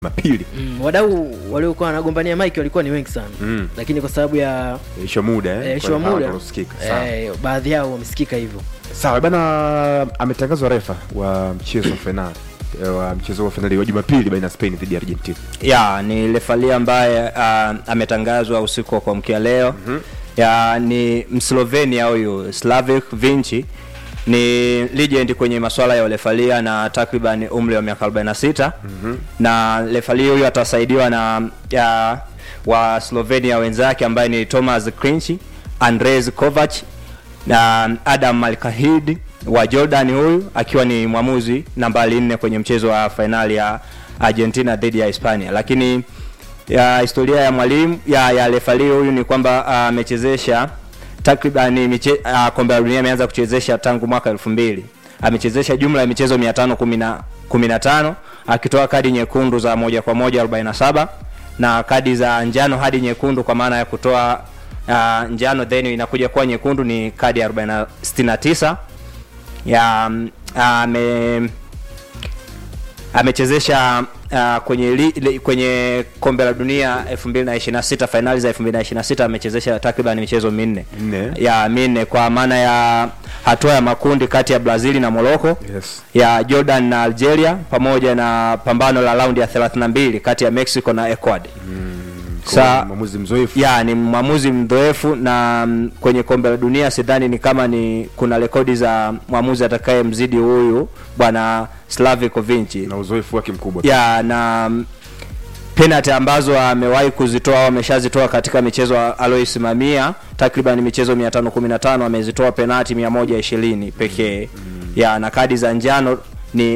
mapili Mm, wadau waliokuwa wanagombania mike walikuwa ni wengi sana Mm. lakini kwa sababu ya isho muda eh, eh, issue kwa ya hawa muda wanaosikika. Sawa. eh, baadhi yao wamesikika hivyo sawa bana ametangazwa refa wa mchezo wa fainali eh, wa mchezo wa fainali wa jumapili baina ya spain dhidi ya argentina ya ni lefali ambaye uh, ametangazwa usiku wa kuamkia leo mm-hmm. ya ni mslovenia huyu slavik vinci ni legend kwenye masuala ya ulefalia na takriban umri wa miaka 46 mm-hmm. na lefali huyu atasaidiwa na ya wa slovenia wenzake ambaye ni thomas crinchi andres kovac na adam malkahid wa jordan huyu akiwa ni mwamuzi nambari nne kwenye mchezo wa fainali ya argentina dhidi ya hispania lakini ya historia ya mwalimu ya, ya lefali huyu ni kwamba ah, amechezesha takriban miche, uh, kombe la dunia ameanza kuchezesha tangu mwaka elfu mbili amechezesha jumla ya michezo mia tano kumi na tano akitoa kadi nyekundu za moja kwa moja 47 na kadi za njano hadi nyekundu kwa maana ya kutoa uh, njano then inakuja kuwa nyekundu ni kadi ya 40 69 ya mm, ame amechezesha uh, kwenye li, li, kwenye kombe la dunia 2026 fainali za 2026 amechezesha takriban michezo minne Nne. ya minne kwa maana ya hatua ya makundi kati ya brazili na morocco yes. ya jordan na algeria pamoja na pambano la raundi ya 32 kati ya mexico na ecuador Sa- mwamuzi mzoefu ya ni mwamuzi mdhoefu na mm, kwenye kombe la dunia sidhani ni kama ni kuna rekodi za mwamuzi atakaye mzidi huyu bwana slaviko vinci na uzoefu wake mkubwa ya na mm, penalty ambazo amewahi kuzitoa au ameshazitoa katika michezo aliyoisimamia takriban michezo 515 amezitoa penalty 120 pekee ya na kadi za njano ni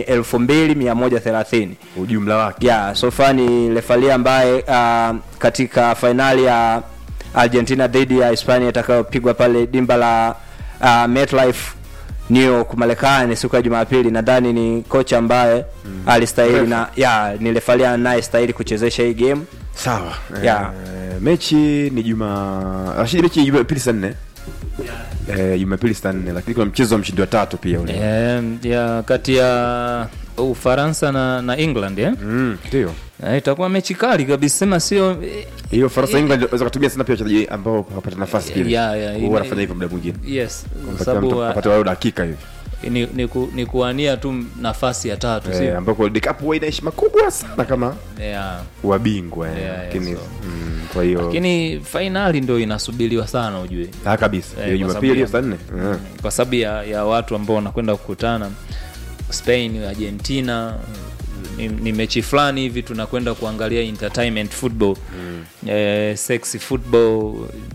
2130 ujumla wake ya sofa ni lefali ambaye uh, katika fainali ya argentina dhidi ya hispania itakayopigwa pale dimba la uh, metlife new york marekani siku ya jumapili nadhani ni kocha ambaye mm. alistahili na ya ni lefali anayestahili kuchezesha hii game sawa Ya. eh, mechi ni juma rashidi mechi ni jumapili saa nne eh, jumapili saa nne lakini kuna mchezo wa mshindi wa tatu pia ule Eh, ya kati ya ufaransa na, na england eh? Mm, ndio Eh, itakuwa mechi kali kabisa sema sio eh, hiyo faransa england waweza kutumia sana pia wachezaji ambao wapata nafasi pia Ya, ya, Huwa ime- wanafanya hivyo muda mwingine yes kwa Wapatia sababu mtu- wa- wapate walau dakika hivi ni, ni, ku, ni kuania tu nafasi ya tatu eh, sio ambako World Cup huwa ina heshima kubwa sana kama yeah. wabingwa eh, Yeah, yeah, lakini so. mm, kwa hiyo lakini fainali ndo inasubiriwa sana ujue ah, kabisa Eh, hiyo kwa jumapili hiyo saa sababu nne Eh. kwa sababu ya, ya watu ambao wanakwenda kukutana spain argentina ni, ni mechi fulani hivi tunakwenda kuangalia entertainment football mm. eh, sexy football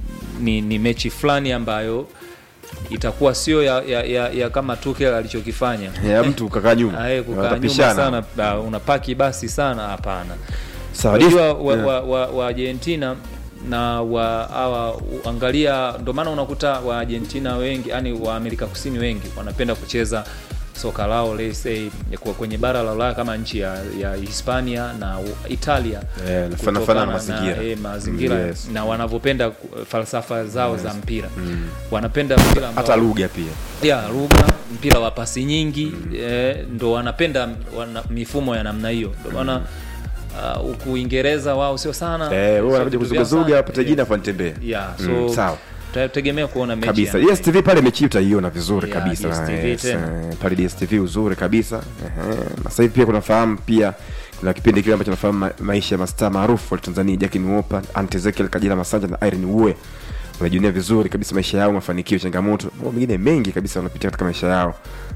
ni, ni mechi fulani ambayo itakuwa sio ya, ya, ya, ya kama tukel alichokifanya ya mtu kakaa nyuma Ae, kukaa nyuma Watapishana. sana uh, unapaki basi sana hapana sawa unajua dis- wa, yeah. wa, wa, wa argentina na wa hawa angalia ndo maana unakuta wa argentina wengi yani wa amerika kusini wengi wanapenda kucheza soka lao let's say kwa kwenye bara la ulaya kama nchi ya, ya hispania na U- italia Eh, na kutokana fanafana na mazingira. eh, mazingira Mm, yes. na wanavyopenda ku- falsafa zao za mpira wanapenda mpira ambao- hata lugha pia ya lugha mpira wa pasi nyingi eh, ndo wanapenda wana, mifumo ya namna hiyo ndo maana uh, huku uingereza wao sio sana eh, wewe sio wanakuja vitu vyao kuzugazuga sana. apate jina afu anitembea yeah, so Mm, sawa tutategemea kuona mechi kabisa ya- yes tv pale mechi hii utaiona vizuri Yeah, kabisa DStv yes, tena. eh, pale dstv uzuri kabisa Ehe. na sasa hivi pia kunafahamu pia kuna kipindi kile ambacho nafahamu ma- maisha ya mastaa maarufu wa tanzania jackin wopa antezekiel kajila masanja na irene wue wanajiunia vizuri kabisa maisha yao mafanikio changamoto mambo mengine mengi kabisa wanapitia katika maisha yao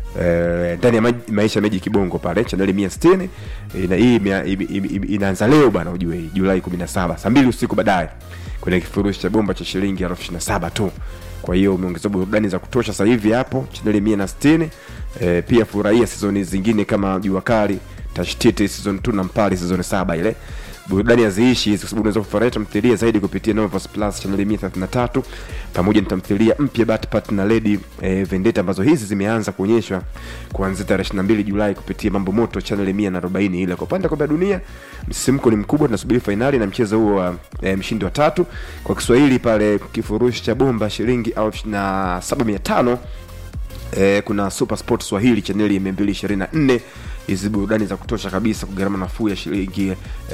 Eh, ndani ya ma- maisha ya meji kibongo pale chaneli mia sitini Eh, na hii imea- ime- ime- ime- inaanza leo bana ujue hii julai 17 saa mbili usiku baadaye kwenye kifurushi cha bomba cha shilingi elfu ishirini na saba tu kwa hiyo umeongeza burudani za kutosha sasa hivi hapo chaneli mia na sitini e, pia furahia sizoni zingine kama jua kali tashtiti season 2 na mpali season saba ile burudani haziishi hizi kwa sababu unaweza kufurahia tamthilia zaidi kupitia Novos Plus chaneli 133 pamoja na tamthilia mpya Batpat na Lady eh, Vendetta ambazo hizi zimeanza kuonyeshwa kuanzia tarehe 22 Julai kupitia Mambo Moto chaneli 140 ile. Kwa upande wa kombe la dunia msisimko ni mkubwa, tunasubiri fainali na mchezo huo wa eh, mshindi wa tatu kwa Kiswahili pale kifurushi cha bomba shilingi elfu na saba mia tano eh, kuna super sport swahili chaneli ya 224 hizi burudani za kutosha kabisa kwa gharama nafuu ya shilingi